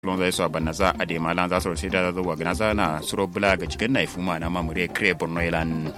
lon zai so banna za a de malan za su sai da zo wa gana za na suro bula ga cikin na ifuma na mamure kre borno ilan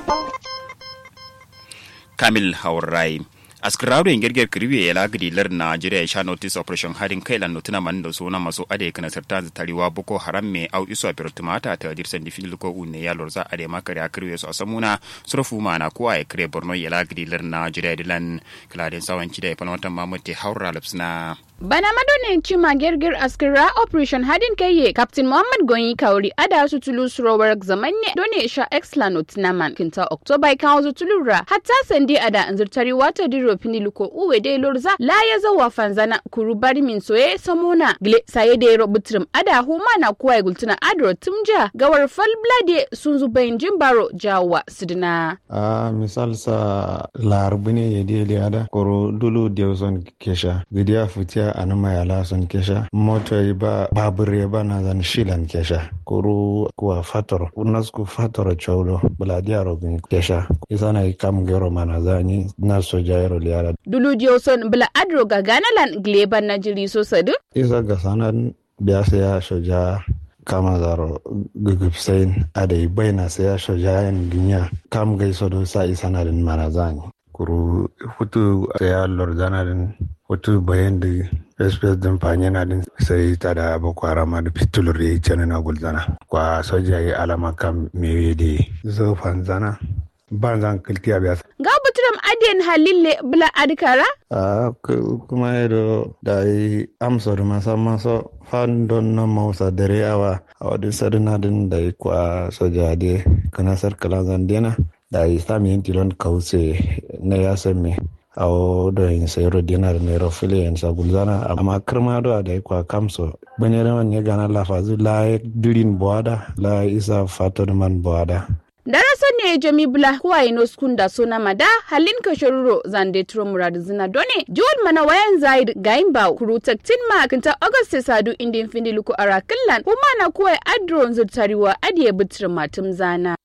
kamil haurai askararu en gerger kriwe ya lagdi lar Nigeria ya sha notice operation harin kai lan notuna man da suna masu ade kana sarta da tariwa boko haram me au iso a tumata ta dir sandi fil ko unne ya lorza ade makare a kriwe so asamuna surfu mana ko ay kre borno ya lagdi lar Nigeria dilan kladen sawanci da ya fanwata mamuti haura lapsna bana madonin cima girgir askira operation hadin kaiye captain muhammad gonyi kauri ada su tulu surowar zamanne done sha excellent naman kinta october kan wasu tulura hatta sandi ada anzurtari wata diro piniluko uwe de lorza la ya zawa fanzana kuru bari min soye samona gle saye de ro butrum ada huma na kuwa gultuna adro tumja gawar fal blade sun zubayin jimbaro jawa sidina a misal sa larbine ya de ada koro dulu dewson kesha gidiya futiya anuma yala son kesha moto ba babur ba na zan shilan kesha kuru kuwa fator unasku fator chaulo buladia robin kesha isana ikam gero mana zani na soja yaro liara dulu dioson bula adro ga ganalan gleban na jiri so sadu isa ga sanan biya ya soja kama zaro gugupsain adai baina sai ya soja yan ginya kam gaiso do sa isana din mana zani kuru hutu ya lordana din hutu bayan da espèce din fanyana din sai ta da boko haram da fitulur ya cana na gulzana kwa soja ya alama kan mewe da zo fanzana ban zan kilti a biya ga buturam adiyan halille bula adikara a kuma yado da yi amsa da masa masa fan don na mausa dare awa a wadin sadina din da yi kwa soja da kanasar kalanzan dena da yi sami yin tilon kause na ya me awo do en sayro dinar nero fili en sa gulzana amma kirma do da kwa kamso bane rawan ne gana la fazu la dirin boada la isa fato man boada daraso ne jami bula kuwa ino skunda sona mada halin ka shoruro zande turo murad zina done jiwon mana wayan zaid gayin ba kuru taktin ma kinta august sadu indin findi luku arakillan kuma na kuwa adron zurtariwa adiye bitir matum zana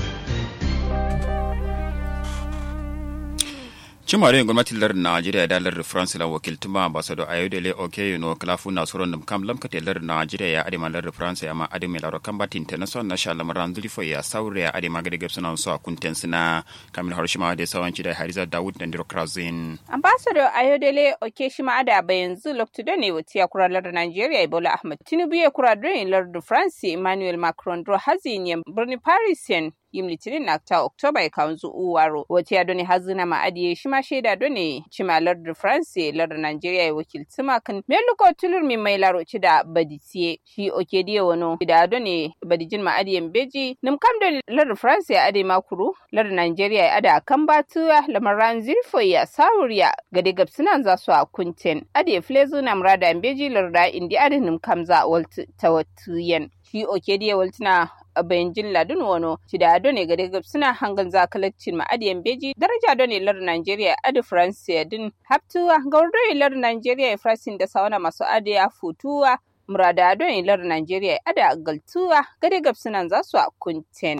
cimare gwamnatin lar najeriya da lar france la wakiltuma ambassador ayodele oke no klafu na soron dum kam lam kate lar najeriya ya adima lar france ya ma adima lar kambati international na shala maran zulfo ya saure ya adima gade gabsa na so kunten sina kamil harshima da sawanci da hariza dawud da ndiro krazin ambassador ayodele oke shima ada bayanzu lokto ne wati ya kura lar najeriya ibola ahmad tinubu ya kura don lar france emmanuel macron dro hazin ya birni parisien yim litinin na ta oktoba ya kawanzu uwaro wata ya doni hazina ma adiye shi ma shaida doni cima lardin france lardin nigeria ya wakilci makan meluko tulur mi mai laro ci da baditiye shi oke diye wano da doni badijin ma adiyen beji nim kam da lardin france ya ade makuru lardin nigeria ya ada kan batuwa lamaran zirfo ya sawuriya gade gabsinan za su a kunten ade flezu na murada beji larda indi ade nim kam za waltu tawattuyen shi oke diye waltuna bayan jin ladun wano ci da ado ne gade gab suna hangan zakalacin ma'adiyan beji daraja do ne lar Nigeria adi France din haptuwa gaurdo ne lar Nigeria Frasin da sauna masu adiya futuwa murada ado ne lar Nigeria ada galtuwa gade gab suna za su a kunten.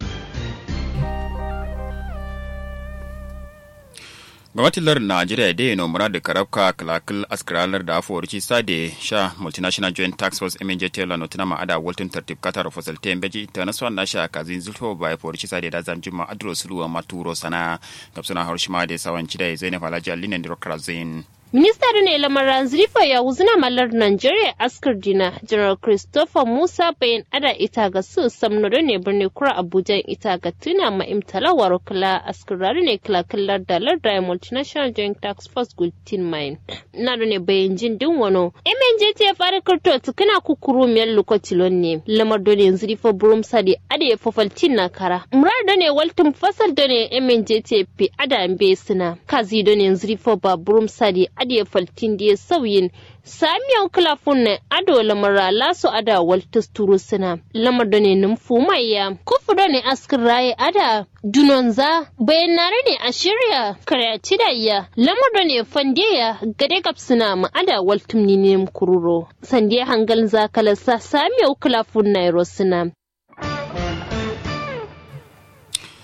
gwamnatin lar najeriya da yana mura da karabka kalakal askaralar da afuwar ci sade sha multinational joint tax force mj taylor no tana ma'ada walton tartib katar fasalte beji ta nasu na sha kazin zulfo bai fuwar ci sade da zanjin ma adro suluwa maturo sana gabsuna harshima da sawanci da zainab alhaji alinen dirokrazin Minista ne lamaran zrifa ya wuzuna malar Nigeria askar dina General Christopher Musa bayan ada ita ga su samno ne birni kura Abuja ita ga tuna ma imtalawar kula askarari ne kila killar dalar da multinational joint tax force gultin mine. Na ne bayan jin din wano. MNJ ta fara karto tukuna kukuru miyar lokatilon ne. Lamar dole zrifa burum sadi ada ya fafaltin na kara. Murar da ne waltin fasal da ne MNJ ta fi ada mbe suna. Kazi da ne zrifa ba burum sadi adiye faltin da sauyin samiyan kulafun na ado lamara laso ada waltus turu suna lamar da ne numfu maiya kufu da ne askin raye ada dunonza bayanare ne a shirya karyaci da iya lamar da ne fandiya gade gab suna ma ada waltum ni ne kururo sandiya hangal zakalasa samiyan kulafun na suna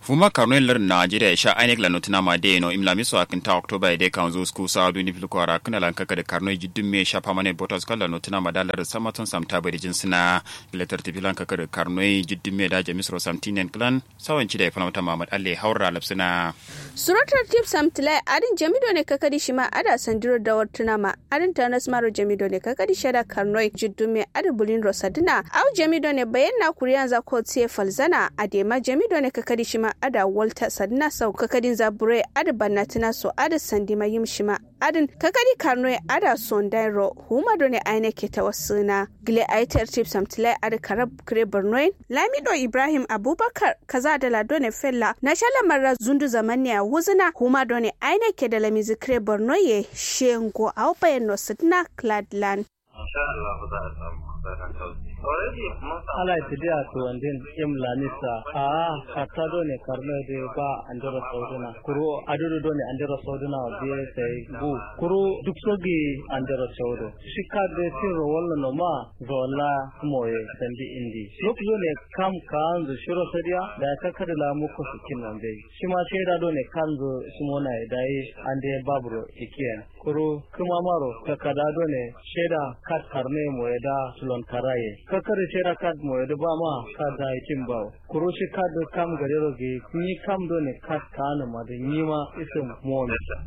fuma karno lar Nigeria sha ainek la notina ma de no imla miso akinta October de kan zo sku sa du ni fil ko ara kana lan kaka de karno jiddum me sha pamane botas kala notina ma dalar samaton samta bari jinsina bilatar tifilan kaka de karno jiddum me da jamisro samtinen klan sawan ci da fanamata Muhammad alle haura lapsina suratar tip samtilai adin jamido ne kakadi shima ada sandiro da wartuna ma adin tanas maro jamido ne kakadi shada karnoi jiddum me adin bulin rosadina au jamido ne bayan na kuriyan za ko tiye falzana adema jamido ne kakadi shima ada walta sadina sau kakadin zabure ada banatina so ada sandima yim shima adin kakadi karnoi ada sondairo huma do ne aine ke tawassuna gile aitar tip samtilai ada karab kire bornoin lamido ibrahim abubakar kaza da lado ne fella na shala marra zundu zamani a wuzina huma do ne aine ke da lamizi kire borno ye shengo au bayan no sidna cladland ala tidiya to andin im lanisa a hatta do ne karno de ba andero sauduna kuro adudu do ne andero sauduna be sai bu kuro duk sogi andero saudo shika de tiro walla no ma zola moye sandi indi lok do ne kam kan zu shiro sadiya da ka kada la muku sikin nan dai shi ma sai da do ne kan zu simona dai ande babro ikiyan kuro kuma maro ka kada do ne sheda kat karne moye da sulon karaye ka kare sheda kat moye da ba ma ka da ikin ba kuro shi ka da kam gare roge ni kam do ne kat kana ma da ni ma isin mo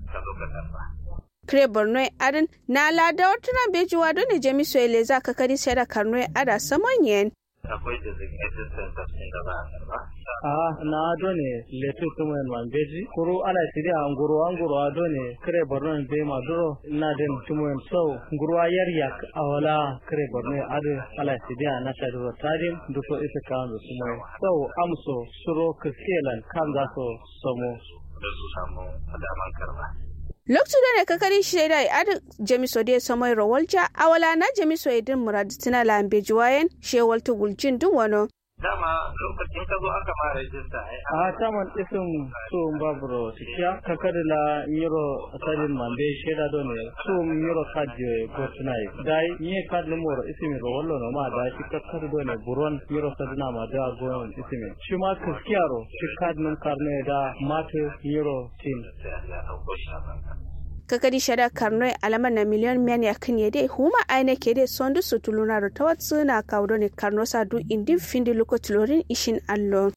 kire borno adin na lada wata bejuwa don ne jami soyele za ka kari sheda karno ada samon yen akwai designated centers ɗin da za a karba. a na done letu kuma en man beji kuru ala sidi a nguru a nguru a done kare borno en be ma duro na den tumu en so nguru a yar yak a wala kare borno adu ala sidi a na ta duro tadim duso ita kan da sumo so amso suro kiskelan kan za so somo da su samu daman karba. lokacin da ne kakari shaida ya adi jamiso da samai rawalja a wala na jamiso ya din murad tina lambe juwayen shewal tugulcin dun wano Dama lokacin ka zo aka ma rajista ai a taman isin so baburo sikiya kakari la nyiro asalin mande sheda do ne so nyiro kadje go tunai dai nye kad no moro isimi ro wallo no ma da shi kakari do ne buron nyiro sadina ma da go isimi shi ma kiskiyaro shi kad num karne da mate nyiro tin da ya dauko shi a banka. kakari shada karnoi alama na miliyon miyan ya kan yade huma aine ke de sondu su tuluna ro tawat suna kawdo ne karno sa du indin findi luko tulorin ishin allo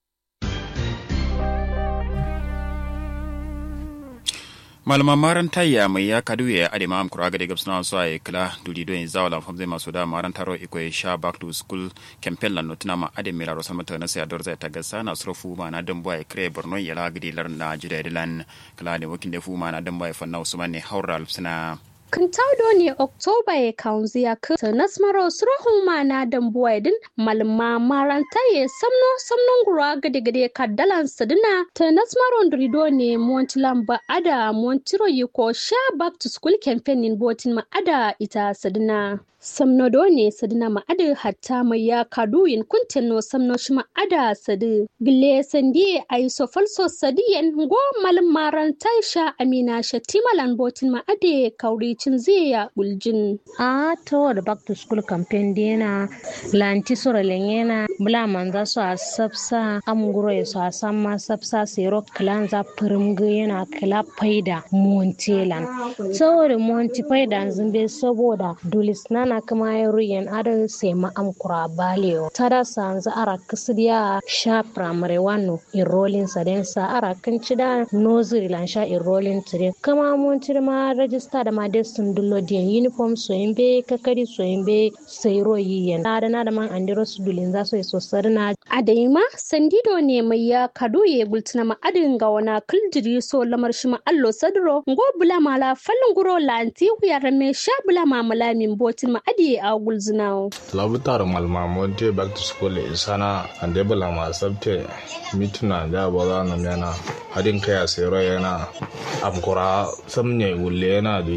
malama maran tayya mai ya kadu ya ade ma amkura ga daga suna so ay kala dudi do za wala famze masu da maran taro iko sha back to school campaign lan notuna ma ade mira rosal mata na sai ador zai ta gasa na srofu ma na dan boy kre borno ya la gidi lar na jide dilan kala ne wakin da fu ma na dan boy fanna usman ne haura alfsina Kintaudo ne Oktoba ya kaunzi ya ka nasmaro surahun ma na dambuwa din malma maranta ya samno samnon gura gade gade ka dalan sadina ta nasmaro ndrido ne montilan ba ada montiro yi ko sha back to school campaign in botin ma ada ita sadina samno do ne sadina ma ada hatta mai ya kadu yin kuntin no samno shi ma ada sadi gile sandi ay so falso sadiyan go malum maranta sha amina shatimalan botin ma ade kauri cin zai buljin. a to da back to school campaign dina lanti sura lenyena bula manza su a sabsa amguro ya su a samma sabsa sero klan za firimga yana kala faida montelan saboda monti faida zumbe saboda dulis nana kuma ya ruyen adal sai ma amkura balewa tada sanza ara kasidiya sha primary wano enrolling saden sa ara kan cida nursery lan sha enrolling tire kama monti ma register da ma des sun dullo diyan uniform soyin be kakari soyin be sayro yiyen na da na da man andiro su dulin za su yi sosar na Adaima sandido ne mai ya kado ya bultuna ma adin ga wana kuljiri so lamar shi ma allo sadro ngo bula mala fallin guro lanti ya rame sha bula mamala min botin ma adi a gulzina. labutar malmamonte back to school isana ande bula ma sabte mituna da ba za na yana hadin kai a sayro yana amkura samne wulle yana da